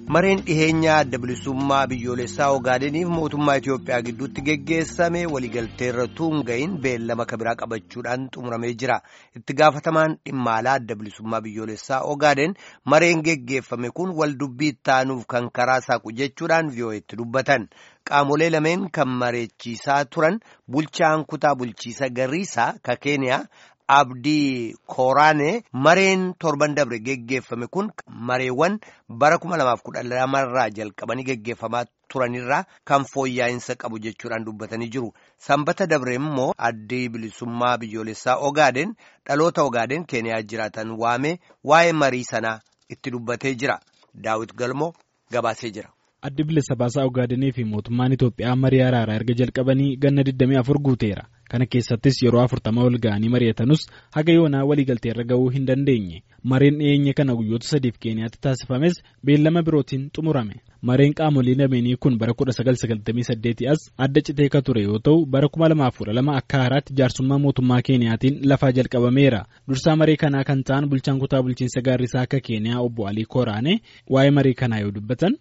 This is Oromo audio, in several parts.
mareen dhiheenyaa adda bilisummaa biyyoolessaa ogaadeniif mootummaa Itoophiyaa gidduutti geggeessame waliigalteerra tuunga'iin beellama kabiraa qabachuudhaan xumuramee jira. Itti gaafatamaan dhimma alaa adda bilisummaa biyyoolessaa ogaaden mareen geggeeffame kun wal dubbii taanuuf kan karaa saaqu jechuudhaan vi'oo'etti dubbatan. Qaamolee lameen kan mareechiisaa turan bulchaan kutaa bulchiisa Garriisaa ka Keeniyaa. Abdii Kooraanee mareen torban dabre geggeeffame kun mareewwan bara kuma lamaaf kudha lamarraa jalqabanii geggeeffamaa turanirraa kan fooyya'insa qabu jechuudhaan dubbatanii jiru. Sanbata dabre immoo addii bilisummaa biyyoolessaa Ogaaden dhaloota Ogaaden Keeniyaa jiraatan waamee waa'ee marii sanaa itti dubbatee jira. Daawit Galmoo gabaasee jira. Addi bilisa baasaa Ogaadenii fi mootummaan Itoophiyaa marii araaraa erga jalqabanii ganna 24 guuteera. Kana keessattis yeroo afurtama ol ga'anii mari'atanus haga yoonaa waliigaltee irra ga'uu hin dandeenye. Mareen dhiyeenya kana guyyoota sadiif Keeniyaatti taasifames beellama birootiin xumurame. Mareen qaamolee lameenii kun bara 1998 as adda citee ka ture yoo ta'u bara 2012 akka haaraatti jaarsummaa mootummaa Keeniyaatiin lafaa jalqabameera. Dursaa maree kanaa kan ta'an bulchaan kutaa bulchiinsa gaarrisaa akka Keeniyaa obbo Alii Kooraane waa'ee maree kanaa yoo dubbatan.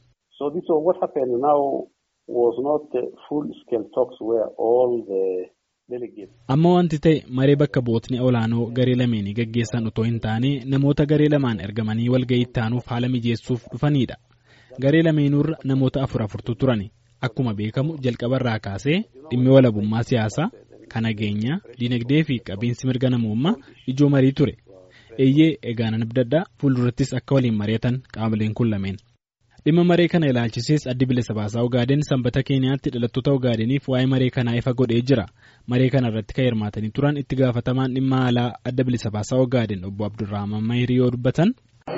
Amma wanti ta'e maree bakka bootni olaanoo garee lameenii gaggeessan otoo hin taane namoota garee lamaan ergamanii walga'ii taanuuf haala mijeessuuf dhufanidha. Garee lameenuurra namoota afur afurtu turan. Akkuma beekamu jalqabarraa kaasee dhimmi walabummaa siyaasaa, kan nageenyaa, dinagdee fi qabiinsi mirga namummaa ijoo marii ture. Eeyyee egaa nan abdadhaa fuuldurattis akka waliin mari'atan qaamoleen kun lameen. dhimma maree kana ilaalchisees addi bilisa baasaa ogaaden sanbata keeniyaatti dhalattoota ogaadeniif waa'ee maree kanaa ifa godhee jira maree kana irratti kan hirmaatanii turan itti gaafatamaan dhimma alaa adda bilisa baasaa ogaaden obbo abdurrahman mahirii yoo dubbatan.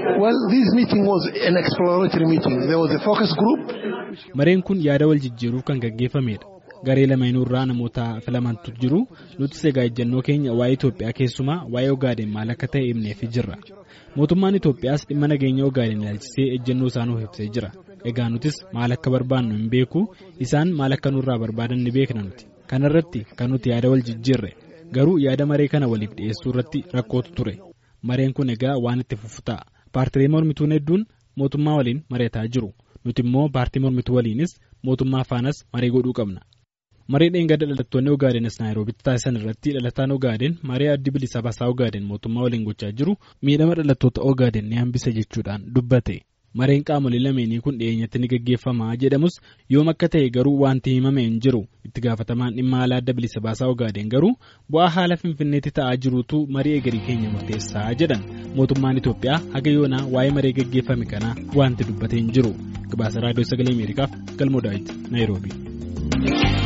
mareen kun yaada wal jijjiiruuf kan gaggeeffamedha garee lameenurraa namoota filamantu jiru nutis egaa ejjennoo keenya waa'ee Itoophiyaa keessumaa waa'ee ogaaden maal akka ta'e himneefi jirra. mootummaan Itoophiyaas dhimma nageenya ogaaden ilaalchisee ejjennoo isaa nuuf ibsee jira egaa nutis maal akka barbaannu hin beeku isaan maal akka nurraa barbaadan ni beekna nuti kanarratti kan nuti yaada wal jijjiirre garuu yaada maree kana waliif dhiyeessuu irratti rakkootu ture mareen kun egaa waan itti fufu ta'a paartilee mormituun hedduun mootummaa waliin mari'ataa jiru nuti immoo paartii mormituu waliinis mootummaa faanas maree godhuu qabna. maree dheengadda dhalattoonni ogaadenis naayiroobitti taasisan irratti dhalataan ogaaden maree addi bilisa baasaa ogaaden mootummaa waliin gochaa jiru miidhama dhalattoota ogaaden ni hambisa jechuudhaan dubbate mareen qaamolee lameenii kun dhiyeenyatti ni gaggeeffama jedhamus yoom akka ta'e garuu wanti himame hin jiru itti gaafatamaan dhimma alaa adda bilisa baasaa ogaaden garuu bu'aa haala finfinneetti ta'aa jiruutu marii egerii keenya murteessaa jedhan mootummaan Itoophiyaa haga yoonaa waa'ee maree gaggeeffame kanaa wanti dubbate hin jiru gabaasa raadiyoo sagalee ameerikaaf galmoo daawit naayiroobii.